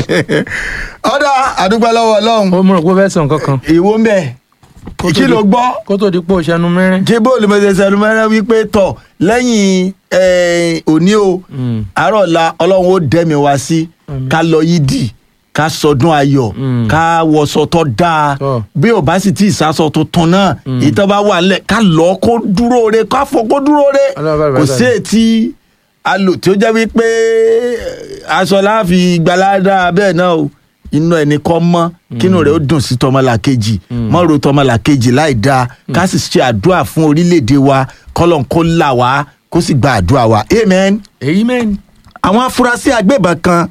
ọ̀dà àdúgbò lọ́wọ́ ọlọ́run ó mọ̀ pé ó fẹ́ sọ nǹkan kan ìwọ ń bẹ̀ Kó tó kí di- ló gbọ́ kó tó di pé ó ṣẹnu mẹ́rin. kí bóòlù mẹsẹsẹ ẹnu mẹrẹ wípé tọ̀ lẹ́yìn eh, òní o Mm. àárọ̀ la ọlọ́run ó dẹ́mi wá sí Àmín. ká lọ yídì ká sọdún ayọ̀ Mm. ká wọṣọ tó dáa Tọ́. bí ò bá sì tí ì sásọ tuntun náà Mm. ìtọ́ bá wà nílẹ̀ ká lọ kó dúró re ká fọ kó dúró re Ọlọ́run bá kò bàtà sí mi. ètí alò tí ó jẹ́ wípé eh, aṣọ láàfin gbalada bẹ́ẹ̀ náà o inú ẹni kọ́ mọ́ kínú rẹ̀ ó dùn sí tọmọlàkejì mọ́ ro tọmọlàkejì láì dáa ká sì ṣe àdúrà fún orílẹ̀-èdè wa kọ́lọ́n kó là wá kó sì gba àdúrà wa amen èyí mẹ́rin. àwọn afurasí agbébọn kan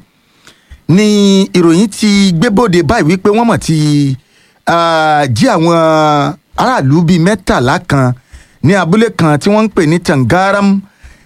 ní ìròyìn ti gbébòde báyìí wípé wọ́n mọ̀ ti ah, jí àwọn aráàlú bíi mẹ́tàlá kan ní abúlé kan tí wọ́n ń pè ní tangaram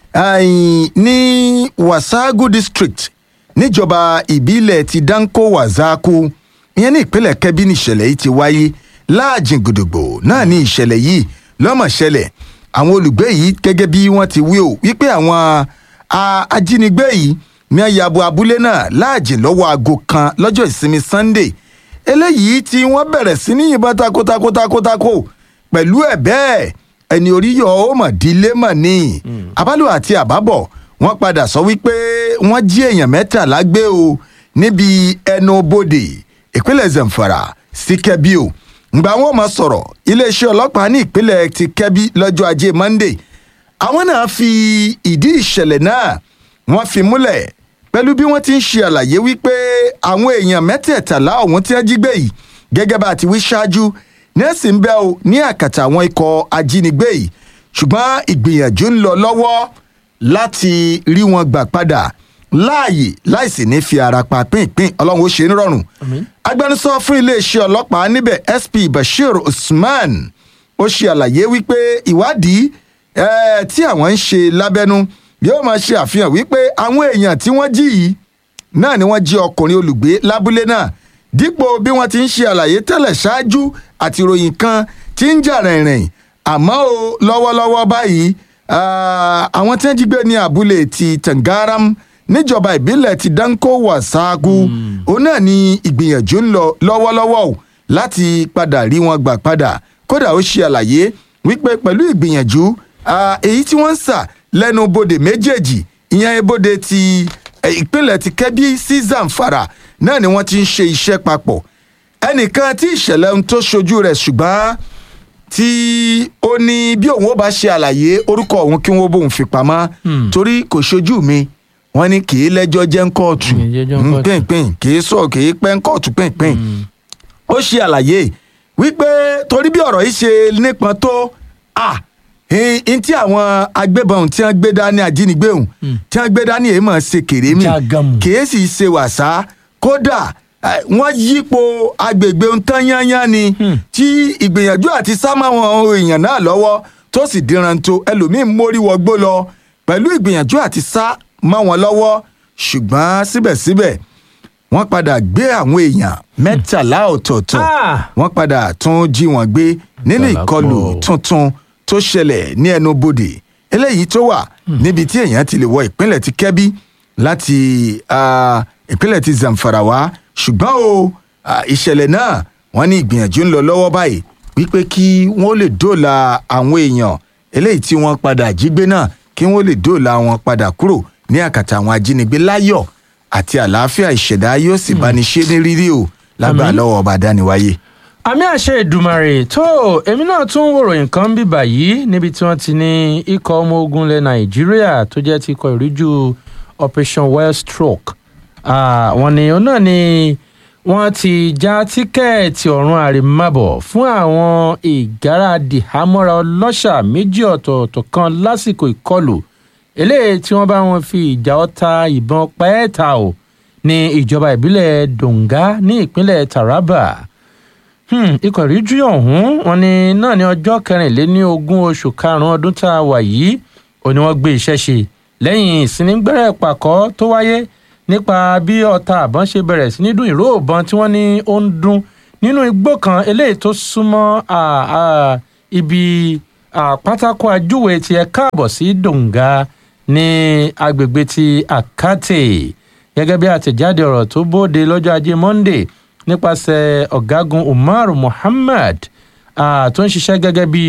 ai, ní wasagu district níjọba ìbílẹ̀ ti danko wazaku ìyẹn ní ìpínlẹ̀ kẹ́bí ní ìṣẹ̀lẹ̀ yìí ti wáyé láàjìn gbòdògbò náà ní ìṣẹ̀lẹ̀ yìí lọ́mọ̀ ṣẹlẹ̀ àwọn olùgbé yìí gẹ́gẹ́ bí wọ́n ti wí o wípé àwọn a- ajínigbé yìí ní ayabo abúlé náà láàjìn lọ́wọ́ aago kan lọ́jọ́ ìsinmi sunday eléyìí tí wọ́n bẹ̀rẹ̀ sí ní yìnbọn takotakotakotako pẹ̀lú ẹ̀ bẹ́ẹ̀ ẹni orí yọ ó mọ̀ dílé mọ̀ ní abálò àti àbábọ̀ wọ́n padà sọ wípé wọ́n jí èèyàn mẹ́tàlá gbé o níbi ẹnu bodè ìpínlẹ̀ zamfara sí kẹ́bí o ngbà wọn mọ̀ sọ̀rọ̀ iléeṣẹ́ ọlọ́pàá ní ìpínlẹ̀ ti kẹ́bí lọ́jọ́ ajé monday àwọn náà fi ìdí ìṣẹ̀lẹ̀ náà wọ́n fi múlẹ̀ pẹ̀lú bí wọ́n ti ń ṣe àlàyé wípé àwọn èèyàn mẹ́tẹ̀ẹ̀tàlá ọ̀hún tí wọ́n jí gbé yìí gẹ́gẹ́ bá a ti wí ṣáájú nẹ́ẹ̀sì ń bẹ́ o ní àkàtà àwọn ikọ̀ ajínigbé yìí ṣùgbọ́n ìgbìyànjú ń lọ lọ́wọ́ láti rí wọn gbà padà láàyè láìsí ní fi ara pa pínpín ọlọ́run ó ṣe é nírọ̀rùn Àmín. agbẹnusọ fún iléeṣẹ́ ọlọ́pàá níbẹ̀ sp bashir usman ó ṣe àlàyé wípé ìwádìí eh, tí àwọn ń ṣe lábẹ́nú yóò máa ṣe àfihàn wípé àwọn èèyàn tí wọ́n jí yìí náà ni wọ́n jí ọkùnrin olùgbé lábúlé náà dípò bí wọ́n ti ń ṣe àlàyé tẹ́lẹ̀ ṣáájú àti ìròyìn kan tí ń jà rìnrìn àmọ́ o lọ́wọ́lọ́wọ́ báyìí ah, àwọn tí wọ́n jí gbé ní abúlé ti tangaram níjọba ìbílẹ̀ ti danko wasagu òun náà ni ìgbìyànjú ń lọ lọ́wọ́lọ́wọ́ o láti padà rí wọn gbà padà kódà ó ṣe àlàyé wípé pẹ̀lú ìgbìyànjú ah, èyí tí wọ́n ń sà lẹ́nu bodè méjèèjì ìyẹn ibodè ti eh, ìpínlẹ̀ ti kẹ́bí sí zamfara náà ni wọ́n ti ń ṣe iṣẹ́ papọ̀ ẹnìkan tí ìṣẹ̀lẹ̀ ń tó ṣojú rẹ̀ ṣùgbọ́n tí ó ní bí òun ó bá ṣe àlàyé orúkọ òun kí wọ́n bóun fi pamọ́ Hmm. torí kò ṣojú mi wọ́n ní kì í lẹ́jọ́ jẹ́ ń kóòtù Kì í jẹ́jọ́ ń kóòtù. pínpín kì í sọ kì í pẹ́ ń kóòtù pínpín ó ṣe àlàyé wípé torí bí ọ̀rọ̀ yìí ṣe nípọn tó à n tí àwọn agbébọn tí wọ́n gbé dání ajínigbé òun tí wọ́n gbé dání èyí mọ̀ ṣe kéré mi Jágàmù. kìí sì ṣe wàsá kódà eh, wọ́n yípo agbègbè ń tán yányán ni Hmm. tí ìgbìyànjú àti sámáwọn èèyàn náà lọ́wọ́ tó sì díranto ẹlòmíín mórí wọgbó lọ pẹ̀lú ìgbìyànjú àti sá mọ́ wọn lọ́wọ́ ṣùgbọ́n síbẹ̀síbẹ̀ wọ́n padà gbé àwọn èèyàn mẹ́tàlá ọ̀tọ̀ọ̀tọ̀ Ah! wọ́n padà tún jí wọn gbé nínú Mẹ́tàlá ìkọlù pọ̀. tuntun tó ṣẹlẹ̀ ní ẹnu bodè eléyìí tó wà níbi tí èèyàn ti lè wọ ìpínlẹ̀ ti kẹ́bí láti ah, ìpínlẹ̀ ti zamfara wá ṣùgbọ́n o ah, ìṣẹ̀lẹ̀ náà wọ́n ní ìgbìyànjú ń lọ lọ́wọ́ báyìí wípé kí wọ́n lè dóòlà àwọn èèyàn eléyìí tí wọ́n padà jí gbé náà kí wọ́n lè dóòlà wọn padà kúrò ní àkàtà àwọn ajínigbé láyọ̀ àti àlàáfíà ìṣẹ̀dá yóò sì bá ní ṣe ní rírí o lágbà Àmín. lọ́wọ́ ọba dániwáyé. àmì àṣẹ ìdùmarè tó èmi náà tún wòròyìn kan bí báyìí níbi tí wọ́n ti ní ikọ̀ ọmọ ogun ilẹ̀ nàìjíríà tó jẹ́ ti ikọ̀ ìríjú operation well stroke Ah, wọ́n ní òun náà ni wọ́n ti já tíkẹ́ẹ̀tì ọ̀run àrèmábọ̀ fún àwọn ìgáràdì hámọ́ra ọlọ́ṣà méjì ọ̀tọ̀ọ̀tọ̀ kan lásìkò ìkọlù eléyìí tí wọ́n bá wọn fi ìjà ọta ìbọn pẹ́ẹ́ta ò ní ìjọba ìbílẹ̀ donga ní ìpínlẹ̀ taraba Hmm, ikọ̀ ìríjú ọ̀hún wọn ni náà ní ọjọ́ kẹrìnléní ogún oṣù karùn-ún ọdún tá a wà yìí ò ní wọ́n gbé iṣẹ́ ṣe lẹ́yìn ìsínígbẹ́rẹ́ pàkọ́ tó wáyé nípa bí ọta àbọ̀n ṣe bẹ̀rẹ̀ sí ní dún ìró ìbọn tí wọ́n ní ó ń dún nínú igbó kan eléyìí tó súnmọ́ à, à, ibi à, pátákó ajúwe tí ẹ káàbọ̀ sí donga ní agbègbè ti akate gẹ́gẹ́ bí àtẹ̀jáde ọ̀rọ̀ tó bóde lọ́jọ́ ajé monday nípasẹ̀ ọ̀gágun umar muhammad ah, tó ń ṣiṣẹ́ gẹ́gẹ́ bí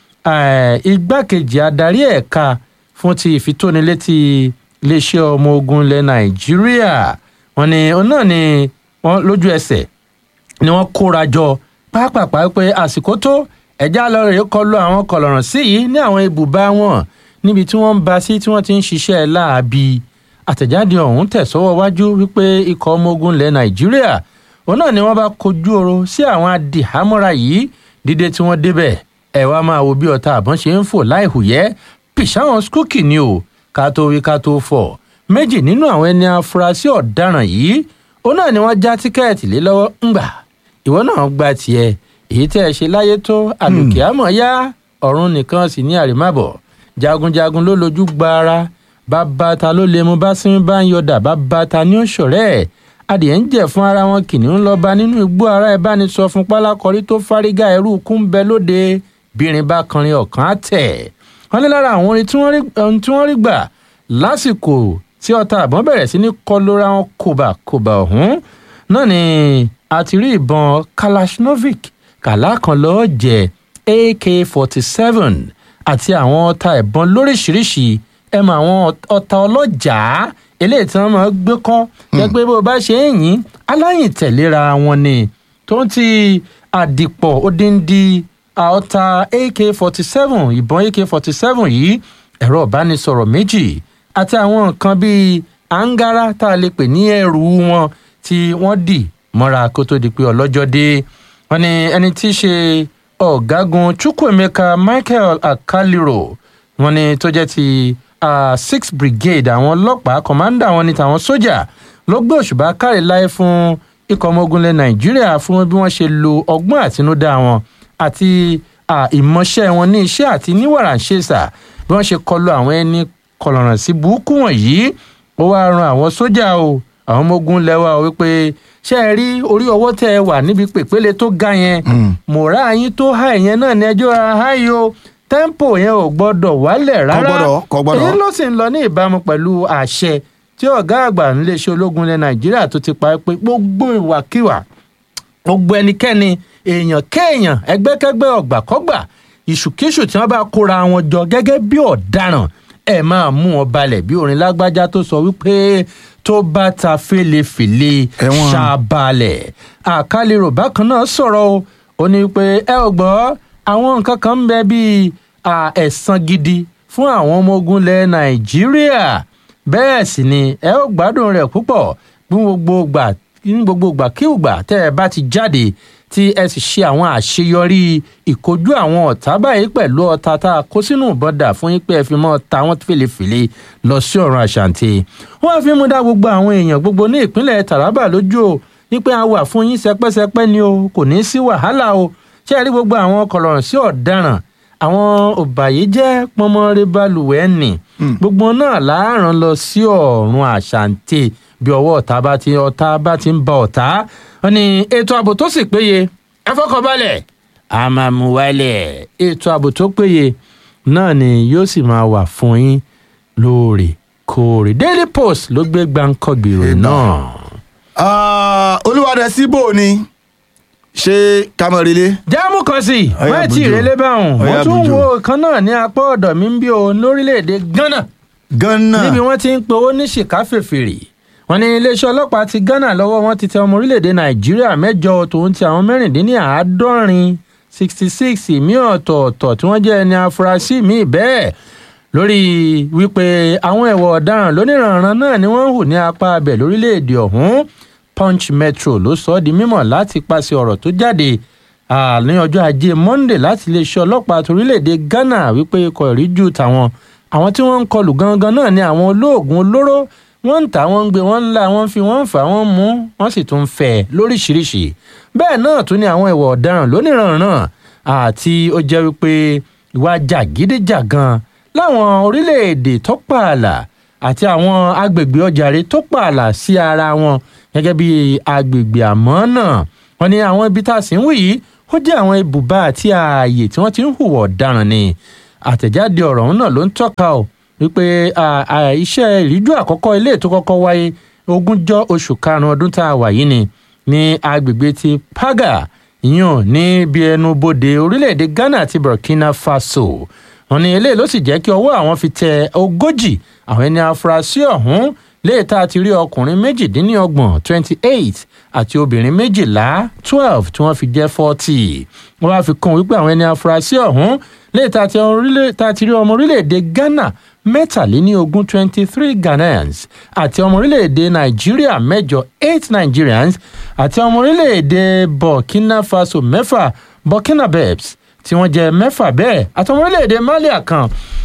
eh, igbákejì adarí ẹ̀ka fún ti ìfitónilétí iléeṣẹ́ ọmọ ogun ilẹ̀ nàìjíríà wọ́n ní òun náà ni wọ́n lójú ẹsẹ̀ ni wọ́n kóra jọ pápápá pé àsìkò tó ẹ̀já lọ rèé kọlu àwọn kọlọ̀ràn sí yìí ní àwọn ibùba wọn níbi tí wọ́n ń ba sí tí wọ́n ti ń ṣiṣẹ́ láabi àtẹ̀jáde ọ̀hún tẹ̀sọ́wọ́ wájú wípé ikọ̀ ọmọ ogun ilẹ̀ nàìjíríà òun náà ni wọ́n bá kojú oro sí àwọn adìhámọ́ra yìí dídé tí wọ́n débẹ̀ ẹ̀ wá máa wo bí ọ̀tá àbọ̀n ṣe ń fò láìhùyẹ́ pìṣáwọn skúkì ni o ká tó wí ká tó fọ̀ méjì nínú àwọn ẹni afurasí ọ̀daràn yìí òun náà ni wọ́n já tíkẹ́ẹ̀tì lé lọ́wọ́ ńgbà ìwọ náà gba tiẹ̀ èyí tẹ́ ẹ ṣe láyé tó àlùkìámọ̀ yá ọ̀run nìkan sì ní àrèmábọ̀ jagunjagun ló lójú gbára bàbá ta ló lè mú bá sinmi bá ń yọdà bàbá ta ní òṣòrẹ́ ẹ̀ adìẹ ń jẹ fún ara wọn kìnìún lọ bá nínú igbó ara ẹ bá ní sọ fún pálákọrí tó fárígá ẹrú kú ń bẹ lóde bírin bá kanrin ọ̀kan á tẹ̀ wọ́n ní lára àwọn orin tí wọ́n rí ohun tí wọ́n rí gbà lásìkò tí ọta àbọ̀n bẹ̀rẹ̀ sí ní kọlóra wọn kòbàkòbà ọ̀hún náà ni a ti rí ìbọn kalashnovik kàlá kan lọ́ọ́ jẹ ak forty seven àti àwọn ọta ìbọn lóríṣiríṣi ẹ mọ àwọn ọta ọlọ́jàá eléyìí tí wọ́n máa gbé kọ́ jẹ́ pé bó o bá ṣe ń yìn aláyìn tẹ̀léra wọn ni tó ń ti àdìpọ̀ odindi ọta ak forty seven ìbọn ak forty seven yìí ẹ̀rọ ìbánisọ̀rọ̀ méjì àti àwọn nǹkan bíi àǹgárá tá a lè pè ní ẹrù wọn tí wọ́n dì mọ́ra kó tó di pé ọlọ́jọ́ dé wọ́n ní ẹni tí í ṣe ọ̀gágun chukwuemeka michael akaliro wọ́n ní tó jẹ́ ti uh, six brigade àwọn ọlọ́pàá kọ̀mándà wọn ní tàwọn sójà ló gbé òṣùbà káre láyé fún ikọ̀ ọmọ ogun ilẹ̀ nàìjíríà fún bí wọ́n ṣe lo ọgbọ́n àtinúdá wọn àti ìmọ̀ṣẹ́ wọn ní iṣẹ́ àti níwàràǹṣeṣà bí wọ́n ṣe kọlu àwọn ẹni kọlọ̀ràn sí burúkú wọ̀nyí ó wáá ran àwọn sójà o àwọn ọmọ ogun lẹ́wà o wípé ṣé ẹ rí orí ọwọ́ tẹ́ ẹ wà níbi pèpéle tó ga yẹn mọ̀rá yín tó há ìyẹn náà ní ẹjọ́ ara há yìí o tẹ́ḿpò yẹn ò gbọ́dọ̀ wálẹ̀ rárá gbọ́dọ̀, kò gbọ́dọ̀. èyí ló sì ń lọ ní ìbámu pẹ̀lú àṣẹ tí ọ̀gá àgbà níléeṣẹ́ ológun ilẹ̀ nàìjíríà tó ti pa á pé gbogbo ìwàkiwà gbogbo ẹnikẹ́ni èèyàn kéèyàn ẹgbẹ́kẹ́gbẹ́ ọ̀gbàkọ́gbà ìṣùkíṣù tí wọ́n bá kóra wọn jọ gẹ́gẹ́ bí ọ̀daràn ẹ máa mú wọn balẹ̀ bí orin lágbájá tó sọ wípé tó bá ta fèlèfèlè Ẹ̀wọ̀n. ṣàbalẹ̀ àkàlérò bákan náà sọ̀rọ̀ o ó ní pé ẹ ò gbọ́ àwọn nǹkan kan ń bẹ bíi à, ẹ̀san gidi fún àwọn ọmọ ogun ilẹ̀ nàìjíríà bẹ́ẹ̀ sì ni ẹ ó gbádùn rẹ̀ púpọ̀ bí gbogbo gbà ní gbogbo gbà kí ìgbà tẹ́ ẹ bá ti jáde tí ẹ sì ṣe àwọn àṣeyọrí ìkojú àwọn ọ̀tá báyìí pẹ̀lú ọta tá a kó sínú ìbọn dà fún yín pé ẹ fi mọ́ ta wọ́n fèlèfèlè lọ sí ọ̀run àṣàǹtì. wọ́n fi mú dá gbogbo àwọn èèyàn gbogbo ní ìpínlẹ̀ taraba lójú o wípé a wà fún yín sẹpẹ́sẹpẹ́ ni o kò ní í sí wàhálà o ṣé ẹ rí gbogbo àwọn kọlọ̀rọ̀ sí ọ̀daràn àwọn òbàyéjẹ́ pọnmọ́rẹ́ balùwẹ̀ nì gbogbo náà láàrán lọ sí ọ̀run àṣàǹtì bí ọwọ́ ọ̀tá bá ti ọ̀tá bá ti ń ba ọ̀tá wọn ni ètò ààbò tó sì péye ẹ fọkànbalẹ̀ a máa mú wálẹ̀ ètò ààbò tó péye náà ni yóò sì máa wà fún yín lóòrèkóòrè daily post ló gbé gbàǹkọ̀gbì ìròyìn náà. olúwadẹ síbò ni ṣé kámọ́rẹ́lẹ́. jáàmù kan sí Ọ̀yá má tí Bùjò. ìrẹ́lẹ́ báwọn mo Ọ̀yá tún Bùjò. wo kan náà ní apá ọ̀dọ̀ mi ń bí o lórílẹ̀‐èdè ghana ghana níbi wọ́n ti ń pe owó ní ṣìkáfèfèrè wọ́n ní iléeṣẹ́ ọlọ́pàá ti ghana lọ́wọ́ wọn ti tẹ ọmọ orílẹ̀‐èdè nàìjíríà mẹ́jọ tòun ti àwọn mẹ́rìndínláàádọ́rin sixty six míì ọ̀tọ̀ọ̀tọ̀ tí wọ́n jẹ́ ẹni afurasí míì bẹ́ẹ̀ lórí wípé àwọn ẹ̀wọ̀ ọ̀daràn lóníranran náà ni wọ́n ń hù ní apá abẹ̀ lórílẹ̀‐èdè ọ̀hún punch metro ló sọ ọ́ di mímọ̀ láti pàṣẹ ọ̀rọ̀ tó jáde ah, ní ọjọ́ ajé monde láti iléeṣẹ́ ọlọ́pàá torílẹ̀‐èdè ghana wípé ikọ̀ ìríjú tàwọn àwọn tí wọ́n ń kọlù gangan náà ni àwọn olóògùn olóró wọ́n ń tà wọ́n ń gbé wọ́n ń la wọ́n ń fi wọ́n ń fà wọ́n mú wọ́n sì tún ń fẹ́ lóríṣiríṣi bẹ́ẹ̀ náà tún ni àwọn ìwà ọ̀daràn lóníranran àti ó jẹ́ wípé ìwà jàgídíjàgan láwọn orílẹ̀-èdè tó pààlà àti àwọn agbègbè ọjàre tó pààlà sí ara wọn gẹ́gẹ́ bí agbègbè àmọ́ náà wọ́n ní àwọn ibi tá a sì ń wí yìí ó jẹ́ àwọn ibùba àti ààyè tí wọ́n ti ń hùwà ọ̀daràn ni àtẹ̀jáde ọ̀rọ̀ ọ̀hún náà ló ń tọ́ka ò wípé à, à, iṣẹ́ ìríjú àkọ́kọ́ ilé tó kọ́kọ́ wáyé ogúnjọ́ oṣù karùn-ún ọdún tá a wà yìí ni ní agbègbè ti paga yíyan ní bí ẹnu bodè orílẹ̀-èdè ghana àti burkina faso wọn ní eléyìí ló sì jẹ́ kí ọwọ́ àwọn fi tẹ ogójì àwọn ẹni afurasí ọ̀hún léè tá a ti rí ọkùnrin méjìdínlọ́gbọ̀n twenty eight àti obìnrin méjìlá twelve tí wọ́n fi jẹ́ forty wọ́n wá fi kún wípé àwọn ẹni afurasí ọ̀hún léè tá a ti rí ọmọ orílẹ̀-èdè ghana mẹ́tàléníogún twenty three ghanaians àti ọmọ orílẹ̀-èdè nàìjíríà mẹ́jọ eight nigerians àti ọmọ orílẹ̀-èdè burkina faso mẹ́fà burkina babes tí wọ́n jẹ́ mẹ́fà bẹ́ẹ̀ àti ọmọ orílẹ̀-èdè malia kan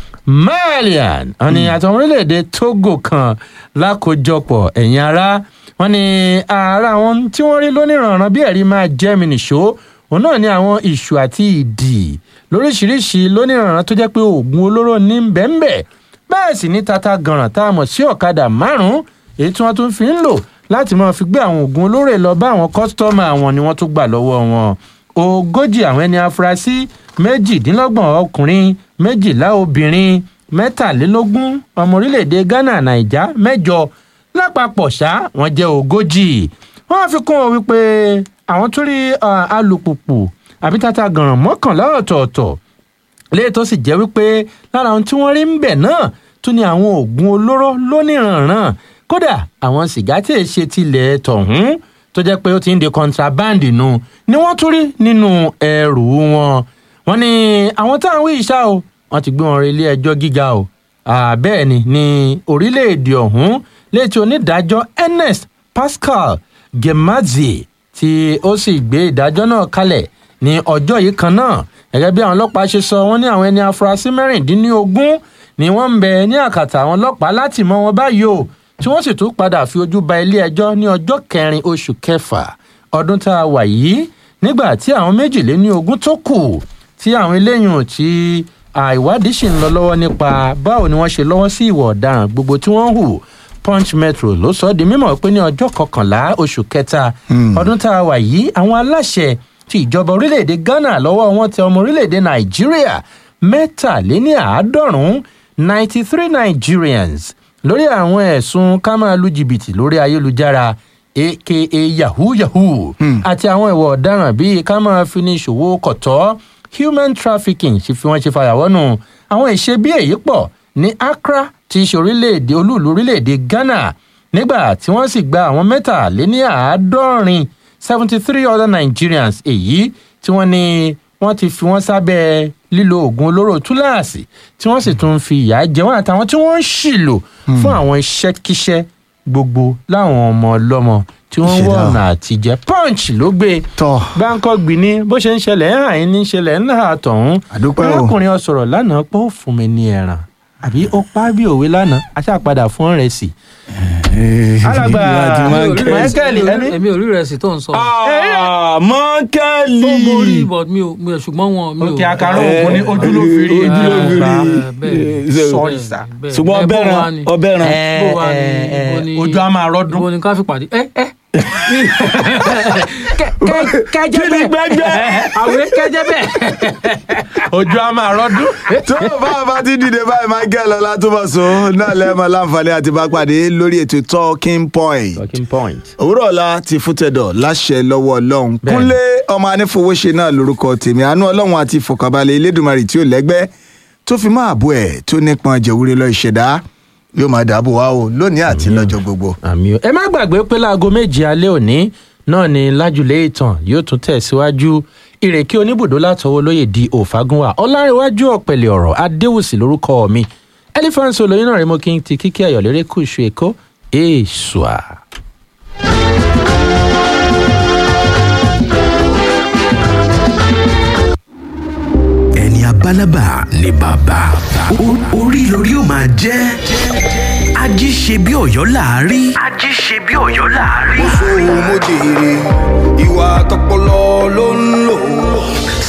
malian wọn ni àti ọmọ orílẹ̀-èdè togo kan lákòjọpọ̀ ẹ̀yìn ara wọn ni ara àwọn tí wọ́n rí lóníranran bí ẹ̀rí máa jẹ́ mi nìṣó òun náà ni àwọn ìṣù àti ìdì lóríṣiríṣi lóníranran tó jẹ́ pé oògùn olóró ní bẹ́ẹ̀nbẹ́ẹ̀ bẹ́ẹ̀ sì ní tata gànràn tá a mọ̀ sí ọ̀kadà márùn-ún èyí tí wọ́n tún fi ń lò láti máa fi gbé àwọn oògùn olóró lọ bá àwọn kọ́sítọ́mà àwọn ni wọ́n tún gbà lọ́wọ́ wọn ogójì àwọn ẹni afurasí méjìdínlọ́gbọ̀n ọkùnrin méjìlá obìnrin mẹ́tàlélógún ọmọ orílẹ̀-èdè ghana naija mẹ́jọ lápapọ̀ ṣá wọ́n jẹ́ ogójì wọ́n fi kún ọ wípé àwọn tún rí alùpùpù àbí tata gànràn mọ́kànlá ọ̀tọ̀ọ̀tọ̀ léyìí tó sì jẹ́ wípé lára ohun tí wọ́n rí ń bẹ̀ náà tún ní àwọn oògùn olóró lóníranran kódà àwọn sìgá tí èṣe tilẹ̀ tọ̀hún tó jẹ́ pé ó ti ń di contraband nu ni wọ́n tún rí nínú ẹrù wọn wọ́n ní àwọn táwọn wí ìṣá o wọ́n ti gbé wọn rí ilé ẹjọ́ gíga o bẹ́ẹ̀ ni ní orílẹ̀-èdè ọ̀hún létí onídàájọ́ ernest pascal gemazi tí ó sì gbé ìdájọ́ náà kalẹ̀ ní ọjọ́ yìí kan náà gẹ́gẹ́ bí àwọn ọlọ́pàá ṣe sọ wọ́n ní àwọn ẹni afurasí mẹ́rìndínlógún ni wọ́n ń bẹ ní àkàtà àwọn ọlọ́pàá láti mọ wọn báyìí o tí wọ́n sì tún padà fi ojú ba ilé ẹjọ́ ní ọjọ́ kẹrin oṣù kẹfà ọdún tá a wà yìí nígbà tí àwọn méjìléní ogún tó kù tí àwọn eléyìí tí àìwádìí sì ń lọ lọ́wọ́ nípa báwo ni wọ́n ṣe lọ́wọ́ sí ìwà ọ̀daràn gbogbo tí wọ́n hù punch metro ló sọ ọ́ di mímọ̀ pé ní ọjọ́ kọkànlá oṣù kẹta ọdún tá a wà yìí àwọn aláṣẹ ti ìjọba orílẹ̀-èdè ghana lọ́wọ́ wọn tẹ ọmọ orílẹ̀-èdè nàìjíríà mẹ́tàléní àádọ́rùn-ún ninety three nigerians lórí àwọn ẹ̀sùn ká máa lu jìbìtì lórí ayélujára aka yahoo yahoo àti àwọn ìwà ọ̀daràn bíi ká máa fi ní ìṣòwò kọ̀tọ́ human trafficking ṣe fi wọ́n ṣe fàyàwọ́nù àwọn ìṣe bí èyí pọ̀ ní accra ti ṣe orílẹ̀-èdè olúùlú orílẹ̀-èdè ghana nígbà tí wọ́n sì gba àwọn mẹ́tàléní àádọ́rin seventy three other nigerians èyí tí wọ́n ní wọ́n ti fi wọ́n sábẹ́ lílo oògùn olóró túláàsì tí wọ́n sì tún fi ìyà jẹ wọ́n àtàwọn tí wọ́n ń ṣìlò fún àwọn iṣẹ́kíṣẹ́ gbogbo láwọn ọmọ ọlọ́mọ tí wọ́n ń wọ̀ ọ̀nà àtijẹ́ punch ló gbé tọ́ báńkọ́ gbìní bó ṣe ń ṣẹlẹ̀ ń hàn ní ṣẹlẹ̀ ń hà tọ̀hún àdúpẹ́ o arákùnrin ọ sọ̀rọ̀ lánàá pé ó fún mi ní ẹran àbí ó pa á bí òwe lánàá aṣáàpadà fún ọ̀rẹ́ sí alàgbà michael ẹni. èmi ò rí ìrẹsì tó ń sọ. mọ́kẹ́lì ó mo rí but mi ò mi ò ṣùgbọ́n wọn mi ò. òkè àkàrà ògùn ní ojú ló fi rí ojú ló fi rí. Eh, bẹ́ẹ̀ Sorry, sir. bẹ́ẹ̀. ṣùgbọ́n Eh, bó ọbẹ̀ wá ràn ni? ọbẹ̀ ràn Eh, bó wá ni? eh, Ibo ni- ojú á máa rọ́dún. ibo ni ká fi pàdé. ẹ ẹ kẹjẹ gbẹgbẹ. àwẹ kẹjẹ bẹ́ẹ̀. ojú á máa rọ́dún. tó bá a bá ti dìde báyìí michael ọlátúbọ̀sún náà lẹ́ẹ̀mọ́ láǹfààní àti bá pàdé lórí ètò talking point talking point. òwúrọ̀ ọ̀la ti fútẹ̀dọ̀ láṣẹ lọ́wọ́ ọlọ́run Bẹ́ẹ̀ni. kúnlé ọmọ anífowóṣe náà lórúkọ tèmi àánú ọlọ́run àti ìfọ̀kànbalẹ̀ elédùnmarè tí ò lẹ́gbẹ́ tó fi máa bọ̀ ẹ̀ tó nípọn jẹ̀wúrẹ́ lọ ìṣẹ̀dá yóò máa dàbò wá o lónìí àti lọ́jọ́ gbogbo. àmì o ẹ má gbàgbé pé láago méje alẹ́ òní náà ni lájúlé ìtàn yóò tún tẹ̀síwájú ìrèké oníbùdó látọwọ́ lóye di òfagúnwà ọlárẹ̀wájú ọ̀pẹ̀lẹ̀ ọ̀rọ̀ adéwùsì lórúkọ mi elephant olóyin náà rẹ mo kí n ti kíkí ayọ̀lérè kùsù èkó èèṣùà. ẹni abálábà ni bàbá O- orí lórí ó máa jẹ́ ají ṣe bí ọ̀yọ́ láàárí. ají ṣe bí ọ̀yọ́ láàárí. sóhun mo jèrè ìwà tọpọlọ ló ń lò